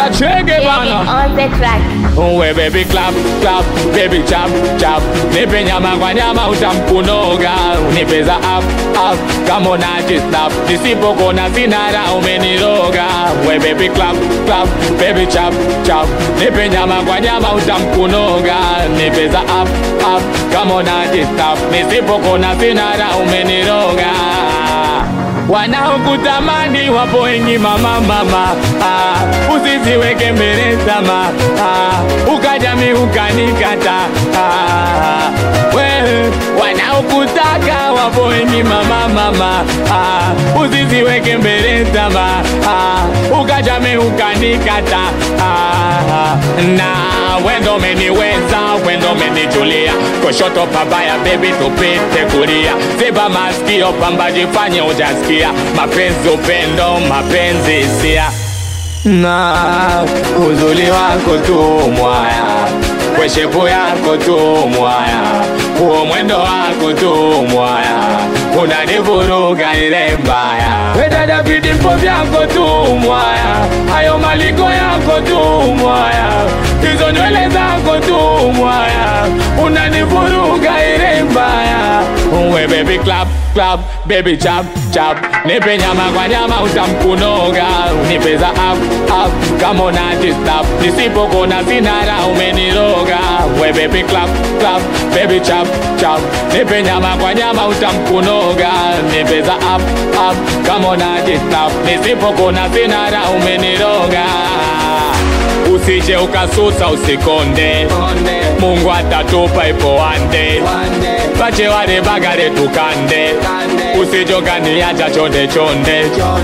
chege bana on the track. Uwe baby clap clap baby chap chap nipe nyama kwa nyama utamkunoga nipeza up up kama unajistap nisipokona sinara umeniroga we baby clap clap baby chap chap nipe nyama kwa nyama utamkunoga nipeza up up kama unajistap nisipokona sinara umeniroga wanaokutamani wapo wengi mama mama ah, usiziweke mbele sama ah, ukajami ukanikata ah, wewe wanaokutaka wapo wengi mama mama ah, usiziweke mbele sama ah, ukajami ukanikata ah, na wendo meniweza wendo menijulia kushoto pabaya bebi tupite kulia ziba masikio pamba jifanye ujasikia mapenzi upendo mapenzi hisia na uzuri wako tu mwaya kweshepu yako tu mwaya huo mwendo wako tu mwaya unanivuruga ile mbaya wedada vidimpo vyako tu mwaya hayo maliko yako tu mwaya hizo nywele zako tu mwaya unanivuruga ile mbaya uwe baby clap clap baby chap chap nipe nyama kwa nyama utamkunoga unipeza up up kama unajistap nisipokona sinara umeniroga we baby clap clap baby chap chap nipe nyama kwa nyama utamkunoga nipeza up up kama unajistap nisipokona sinara umeniroga usije ukasusa usikonde mungu atatupa ipo wande pache wale bagale tukande usijokaniacha chonde chonde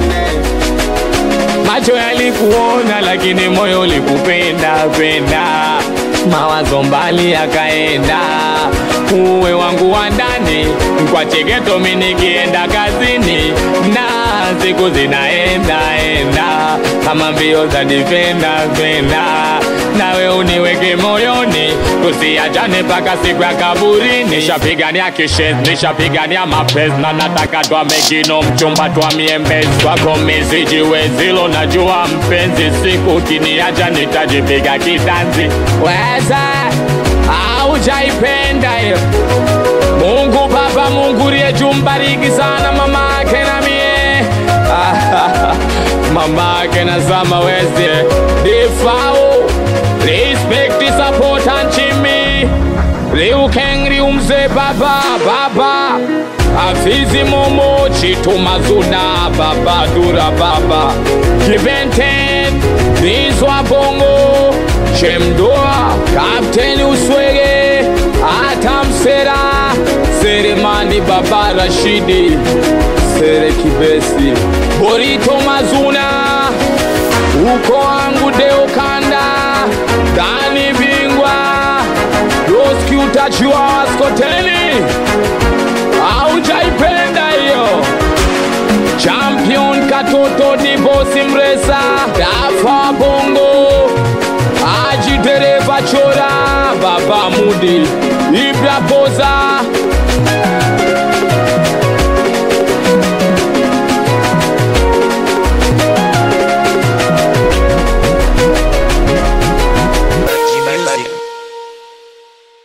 macho yalikuona lakini moyo ulikupenda penda mawazo mbali yakaenda uwe wangu wa ndani kwa chegeto mi nikienda kazini na siku zinaenda enda kama mbio za difenda penda nawe uniweke moyoni tusiachane mpaka siku ya kaburi nishapigania kishes nishapigania mapenzi na nataka twamekino mchumba twamiembezi kwako misijiwezilo najua mpenzi siku kiniacha nitajipiga kitanzi weza aujaipenda hiyo mungu baba mungu riyejumbariki sana mama ake na mie mama ake na zama weze difao respect support and chimi liukeng liumze baba baba afizi momo chitumazuna baba dura baba kibenten bizwa bongo chemdoa kapteni uswege atamsera seremani baba rashidi sere kibesi borito mazuna uko wangu deokanda dani bingwa doski utachiwa waskoteli aujaipenda hiyo champion katoto ni bosi mresa dafa bongo aji dereva chora baba mudi ibra boza